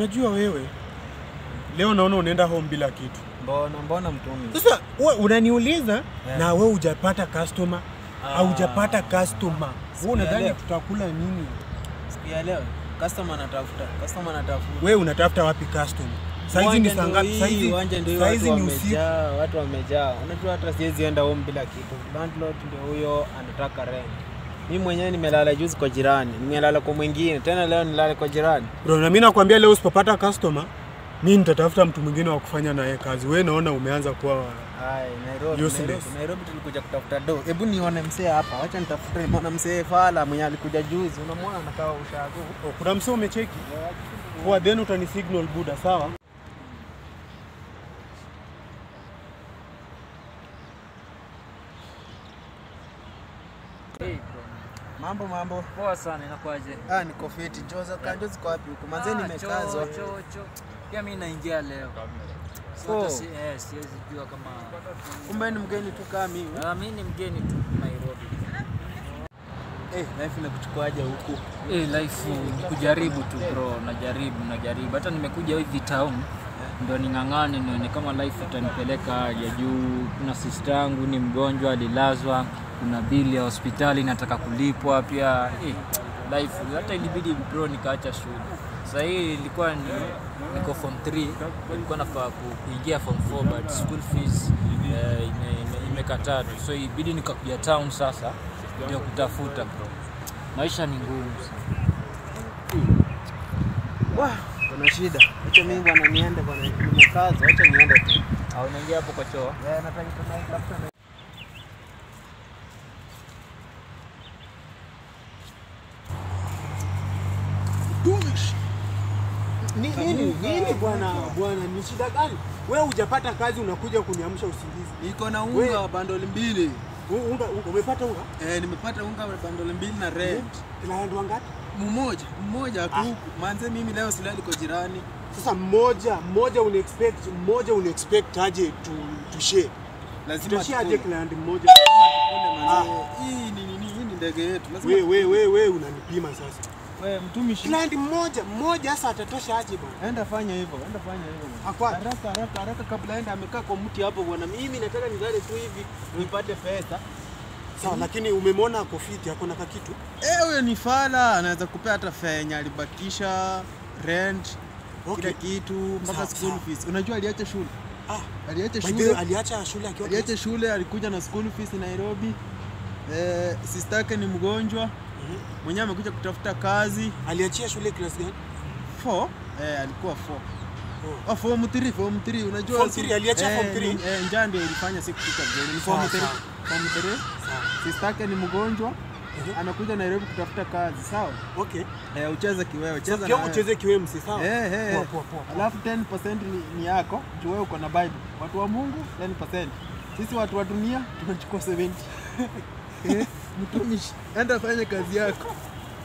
unajua wewe leo naona unaenda home bila kitu. Mbona mbona mtumi? Sasa we unaniuliza Yeah. na we hujapata customer Ah. au hujapata customer. Wewe unadhani Sijaelewa. tutakula nini? Siku ya leo customer anatafuta, customer anatafuta. We unatafuta wapi customer? Saizi ni Uwanja saa ndio ngapi? hii, Saizi uwanja ndio hii, saizi watu ni usiku. wamejaa, watu wamejaa. Unajua hata siwezi enda home bila kitu. Landlord ndio huyo anataka rent. Mimi mwenyewe nimelala juzi kwa jirani, nimelala kwa mwingine, tena leo nilale kwa jirani. Bro, na mimi nakwambia leo usipopata customer, mimi nitatafuta mtu mwingine wa kufanya naye kazi. We naona umeanza kuwa Hai, Nairobi, Useless. Nairobi, Nairobi tulikuja kutafuta do. Hebu nione msee hapa, wacha nitafute mwana msee fala mwenye alikuja juzi. Unamwona anakaa ushago. oh, kuna msee umecheki? Poa, then utani signal buda, sawa? Hey, bro. Mambo mambo. Poa sana inakuaje? Ah, niko fiti. Joza kanjo ziko wapi huko? Manze nimekazwa. Cho, cho, cho. Pia mimi naingia leo. So, Oh. hata si, eh, siwezi jua kama Kumbe ni mgeni tu kama mimi. Ah, mimi ni mgeni tu Nairobi. Eh, life inakuchukuaje huku? Eh, life ni kujaribu tu bro, najaribu najaribu. Hata nimekuja hivi town ndio ning'ang'ane nione kama life itanipeleka ya juu. Kuna sister yangu ni mgonjwa alilazwa, kuna bili ya hospitali nataka kulipwa pia. Eh, life hata ilibidi bro nikaacha shule. Sasa hii ilikuwa ni niko form 3 nilikuwa nafaa ku- kuingia form 4 but school fees eh, ime- ime- imekataa tu. So ibidi nikakuja town sasa ndio kutafuta bro. Maisha ni ngumu sana. Wah, kuna shida. Acha mimi bwana niende bwana. Nimekazwa, acha niende tu. Au unaingia hapo kwa choo? Eh, nataka tunatafuta na Tumish. Ni nini? Nini bwana bwana, ni shida gani? Wewe hujapata kazi unakuja kuniamsha usingizi. Iko na We- unga wa bandoli mbili. U- Unga, unga umepata unga? Eh, nimepata unga wa bandoli mbili na rent. Client wangapi? Mmoja, mmoja tu. Ah. Manze mimi leo silali kwa jirani. Sasa mmoja, mmoja una expect, mmoja una expect aje tu tu share. Lazima Tutashare aje tukule. client mmoja? Tukule manze. Hii ni nini? Hii ni ndege yetu. Lazima We we we we unanipima sasa. wewe mtumishi. Client mmoja, mmoja sasa atatosha aje bwana? Enda fanya hivyo, enda fanya hivyo. bwana. Akwa- Haraka haraka haraka kabla aenda amekaa kwa mti hapo bwana. Mimi nataka nilale tu hivi nipate pesa. Sawa, lakini umemwona ako fit, ako na kakitu. Eh, huyo ni fala, anaweza kupea hata fare yenye alibakisha, rent, Okay. kila kitu mpaka Sawa, school sawa. fees. Unajua aliacha shule. Ah, Aliacha by the way, shule. aliacha shule akiwa Aliacha shule, alikuja na school fees Nairobi. Eh, sister yake ni mgonjwa. Mhm. Mwenyewe amekuja kutafuta kazi. aliachia shule class gani? 4 eh, alikuwa 4. Oh. Oh, form 3, form 3 unajua Form si- 3, aliacha eh, form 3? ni- Eh, njaa ndio ilifanya siku kufika mjini. Ni form Sawa, 3. sawa. Form 3. Sawa. Sister yake ni mgonjwa. Mhm. Amekuja Nairobi kutafuta kazi, sawa? Okay. Eh, ucheze kiwewe, cheza Sasa na pia wewe. ucheze kiwemsi, sawa? Eh, eh. Poa, poa, poa, poa. Alafu 10% ni, ni yako juu wewe uko na Bible. Watu wa Mungu 10%. Sisi watu wa dunia tunachukua 70. Eh, Mtumishi, enda fanya kazi yako.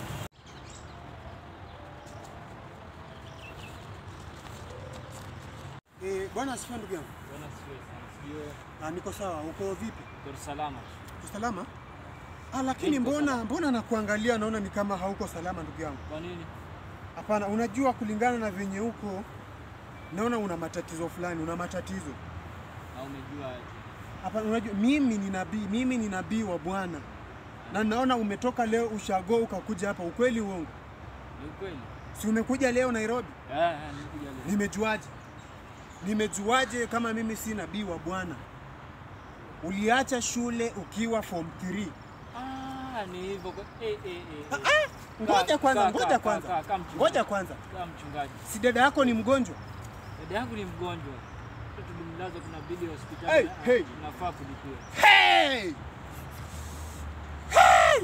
Eh, bwana asifiwe ndugu yangu. Ah, niko sawa. Uko vipi? salama. Uko salama? Ah, lakini Niko mbona mbona nakuangalia naona ni kama hauko salama ndugu yangu. Kwa nini? Hapana, unajua kulingana na venye uko naona una matatizo fulani, una matatizo. Au umejua aje? Hapana, unajua mimi ni nabii, mimi ni nabii wa Bwana. Na naona umetoka leo ushago ukakuja hapa, ukweli uongo? Ni ukweli? Si umekuja leo Nairobi? Eh, eh, nilikuja leo. Nimejuaje? Nimejuaje kama mimi si nabii wa Bwana? Uliacha shule ukiwa form 3. Ah, ni hivyo. kwa- Eh, eh, eh. Ah, eh. ah, Ngoja Kaa, kwanza, kaa, ngoja kaa, kwanza. kaa, kaa mchungaji. Ngoja kwanza. Kama mchungaji. Si dada yako ni mgonjwa? Dada yangu ni mgonjwa. Sasa tulimlaza kuna bili ya hospitali. Hey, Ah, hey. Tunafaa kulipia. Hey! Hey!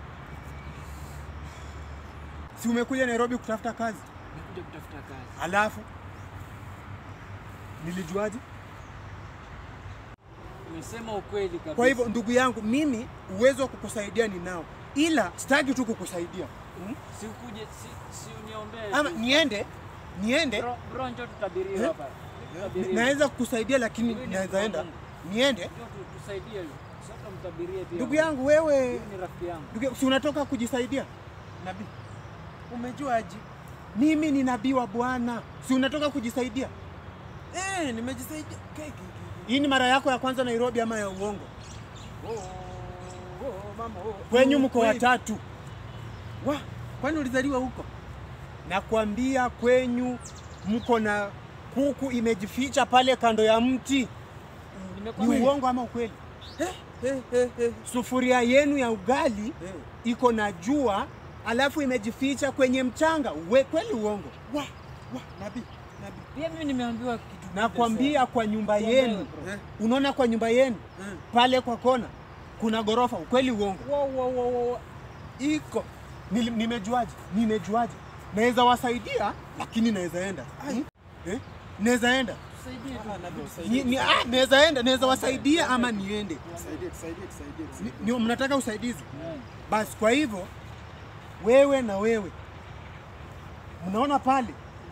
Si umekuja Nairobi kutafuta kazi? Nimekuja kutafuta kazi. Alafu nilijuaje? Umesema ukweli kabisa. Kwa hivyo ndugu yangu, mimi uwezo wa kukusaidia ninao, ila sitaki tu kukusaidia hmm? si ukuje si, si uniombee. ama tu. niende niende Bro, bro njoo tutabirie Eh? hapa. Tutabirie. naweza kukusaidia, lakini Huyu ni naweza enda mtu niende. Njoo tu- tusaidie. Sasa mtabirie pia. Ndugu yangu wewe, Huyu ni rafiki yangu. ndugu yangu, si unatoka kujisaidia? Nabii. Umejuaje? Mimi ni nabii wa Bwana, si unatoka kujisaidia? Eh, nimejisaidia. Ke- ke- ke- Hii ni mara yako ya kwanza Nairobi ama ya uongo? ke. Oh, oh, mama, oh. Kwenyu Oh, mko kweli. watatu, Wa, kwani ulizaliwa huko? nakwambia kwenyu mko na kuku imejificha pale kando ya mti. Ni Nimekwambia. uongo ama ukweli? Eh, eh, eh, eh. Sufuria yenu ya ugali Eh. iko na jua, alafu imejificha kwenye mchanga. We, kweli uongo? Wa, wa, nabii, nabii. Pia mimi nimeambiwa kitu. Nakwambia kwa nyumba yenu, Eh, unaona kwa nyumba yenu eh. pale kwa kona kuna gorofa. Ukweli uongo? Wow, wow, wow, wow. Iko. Nili- Nimejuaje? Nimejuaje? Naweza wasaidia, lakini naweza enda Ai. eh? Naweza enda Tusaidie tu. Ah, nabii, Ni- tusaidie. ni- ah, naweza enda, naweza wasaidia ama niende. Tusaidie, tusaidie, tusaidie, Ni- tusaidie. ni- Mnataka usaidizi? Mm. Basi kwa hivyo wewe na wewe mnaona pale,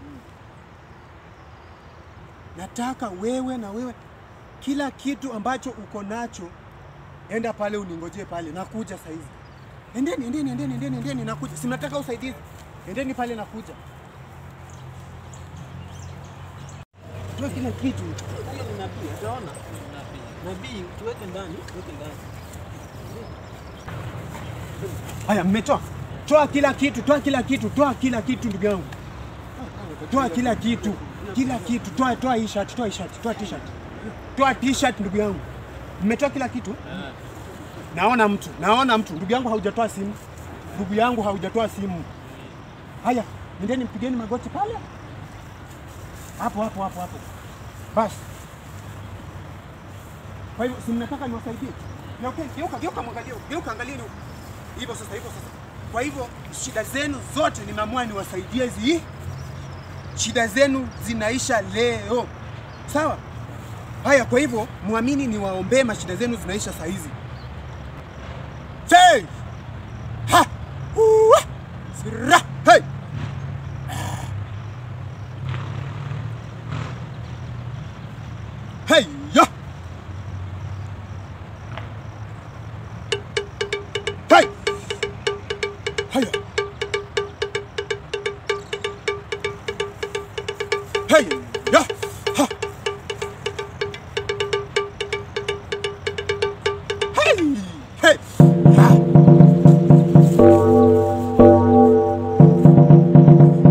nataka wewe na wewe kila kitu ambacho uko nacho, enda pale uningojee pale, nakuja saizi. Endeni, endeni, endeni, endeni, endeni, nakuja. Si mnataka usaidizi? Endeni pale, nakuja. Toa kila kitu. Huyo ni nabii, utaona. Nabii, tuweke ndani, tuweke ndani. Haya, mmetoa toa kila kitu, toa kila kitu, toa kila kitu, ndugu yangu, toa kila kitu, kila kitu, toa toa hii shirt, toa hii shirt, toa t-shirt, toa t-shirt, ndugu yangu. Mmetoa kila kitu? Naona mtu, naona mtu. Ndugu yangu, haujatoa simu, ndugu yangu, haujatoa simu. Haya, nendeni mpigeni magoti pale, hapo hapo hapo hapo, basi. Kwa hivyo si mnataka niwasaidie? Geuka, geuka, geuka, mwangalie, geuka, angalieni huko. Hivyo sasa, hivyo sasa. Kwa hivyo shida zenu zote nimeamua niwasaidie zi shida zenu zinaisha leo, sawa? Haya, kwa hivyo muamini niwaombee, mashida zenu zinaisha saa hizi. Say! Ha! Uwa! Sira! Hey! Hey! Ya! Hey! Haya! Hey! Ya! Ha! Hey! Hey! Ha!